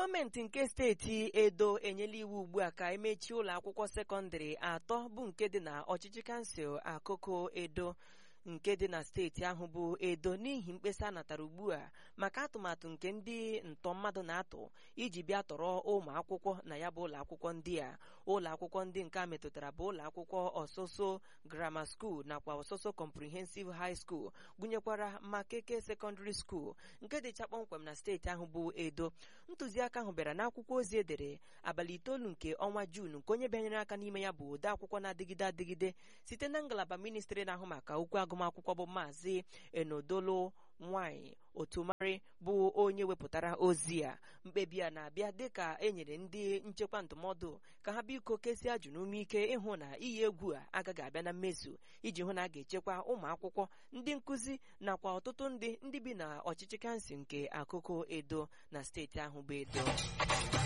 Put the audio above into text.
gọọmenti nke steeti edo enyela iwu ugbu a ka emechie ụlọ akwụkwọ sekọndịrị atọ bụ nke dị na ọchịchị kansụl akụkụ edo nke dị na steeti ahụ bụ edo n'ihi mkpesa natara ugbu a maka atụmatụ nke ndị ntọ mmadụ na-atụ iji bịa tọrọ ụmụ akwụkwọ na ya bụ ụlọ akwụkwọ ndị a ụlọ akwụkwọ ndị nke a metụtara bụ ụlọ akwụkwọ ọsụsụ grammar school nakwa ọsụsụ comprehensive high school gụnyekwara makeke secondary school nke dịcha kpọmkwem na steeti ahụ bụ edo ntụziaka ahụ bịara n'akwụkwọ ozi edere abalị itoolu nke ọnwa juun nke onye bịanyere aka n'ime ya bụ ode akwụkwọ na-adịgide adịgide site na ngalaba ministri na-ahụ maka okwu agụmakwụkwọ bụ maazị enodolo nwanyị otumari bụ onye wepụtara ozi a mkpebi a na-abịa dịka e nyere ndị nchekwa ndụmọdụ ka ha biko kesie ajụ n'ume ike ịhụ na iyi egwu a agaghị abịa na mmezu iji hụ na a ga-echekwa ụmụ akwụkwọ ndị nkụzi nakwa ọtụtụ ndị ndị bi na ọchịchị kansụl nke akụkụ edo na steeti ahụ bụ edo